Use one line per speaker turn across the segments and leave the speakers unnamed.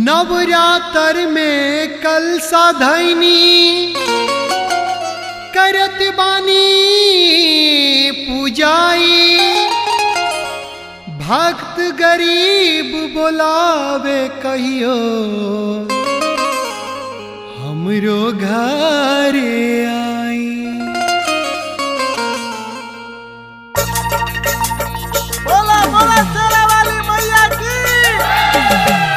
नवरात्र में कल साधैनी करत बानी पूजाई भक्त गरीब बोलावे कहियो हमरो घरे आई
बोला बोला शेरा वाली मैया की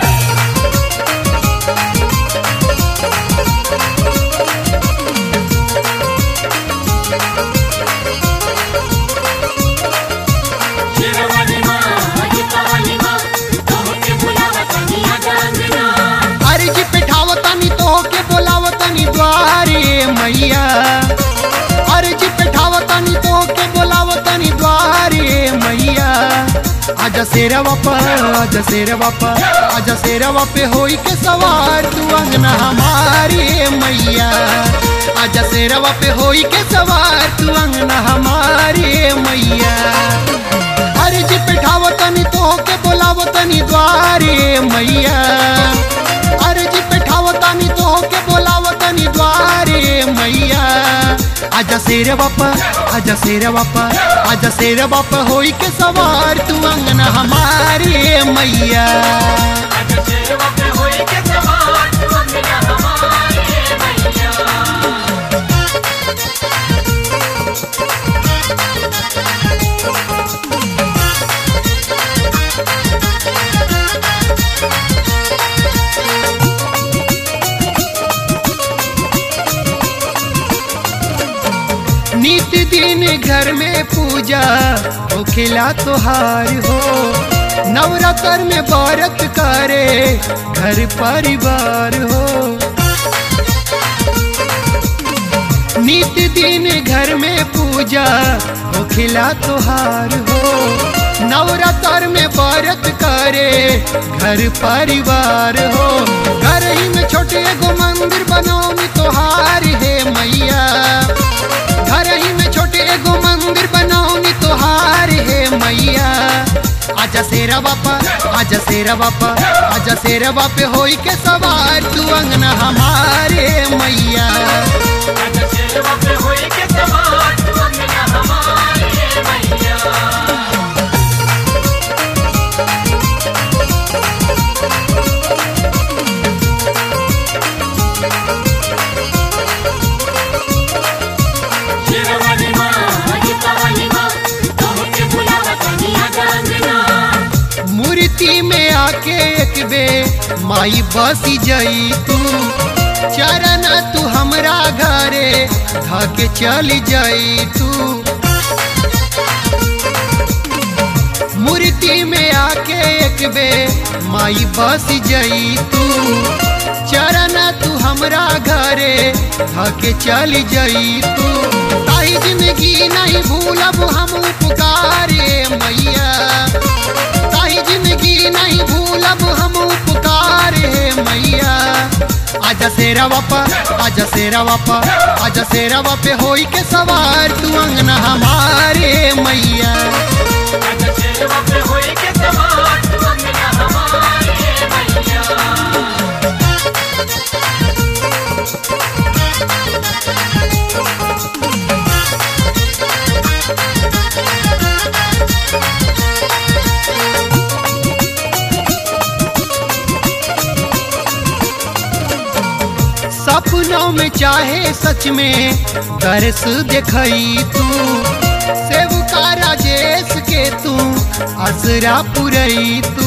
शेरवाली माँ अजितावाली माँ तोहके बुलावत निया जांगना
अर्जी पिठावतनी तो के बोलावतनी द्वारे मैया अर्जी पिठावतनी तो के बोलावतनी द्वारे मैया आज शेरवा पर आज शेरवा पर आज शेरवा पे होई के सवार तू अंगना हमारे मैया आज शेरवा पे होई के सवार तू अंगना हमारे मैया अर्जी पिठावतनी तो के बोलावतनी द्वारे मैया अर्जी पिठावतनी तो के बोलावतनी द्वारे मैया आजा शेर बापा आजा शेर बापा आजा शेर बापा होई के सवार तू अंगना हमारे मैया
आज शेरवा पे होई के सवार तू अंगना हमारे मैया
नित दिन घर में पूजा हो खिला तोहार हो नवरात्र में व्रत करे घर परिवार हो नित दिन घर में पूजा हो खिला तोहार हो नवरात्र में व्रत करे घर परिवार हो घर ही में छोटे एगो मंदिर बनौनी तोहार है मैया घर ही में छोटे एगो मंदिर बनौनी तोहार है मैया आजा शेरा बापा आजा शेरा बापा आजा शेरा बापे होई के सवार तू अंगना हमारे मैया
आज शेरवा पे होई के सवार तू अंगना हमारे मैया शेरवाली माँ अजितावाली माँ तोहके बुलावत निया जांगना
मूर्ति में आके एक बे माई बसी जई तू चरण तू हमरा घरे धके चली जई तू मूर्ति में आके एक बे माई बस जई तू चरण तू हमरा घरे धके चली जई तू ताई जिंदगी नहीं भूलब हम पुकारे मैया ताई जिंदगी नहीं भूलब हम पुकारे मैया आजा शेरा बापा आजा शेरा बापा आजा शेरा बापे होई के सवार तू अंगना हमारे मैया
आज शेरवा पे होई के सवार तू अंगना हमारे मैया
सपनों में चाहे सच में दर्श देखई तू सेवका राजेश के तू असरा पुरई तू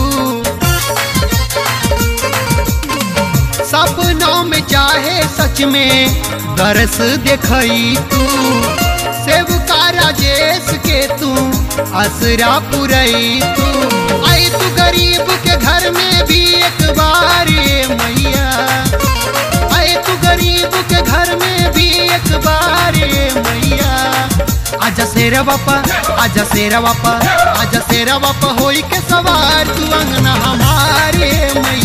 सपनों में चाहे सच में दर्श देखई तू सेवका राजेश के तू असरा पुरई तू आई तू गरीब के घर में भी एक बार ये मैया आए तू गरीब के घर में भी एक बार ये मैया आजा शेरा बापा आजा शेरा बापा आजा शेरा बापा होई के सवार तू अंगना हमारे मैया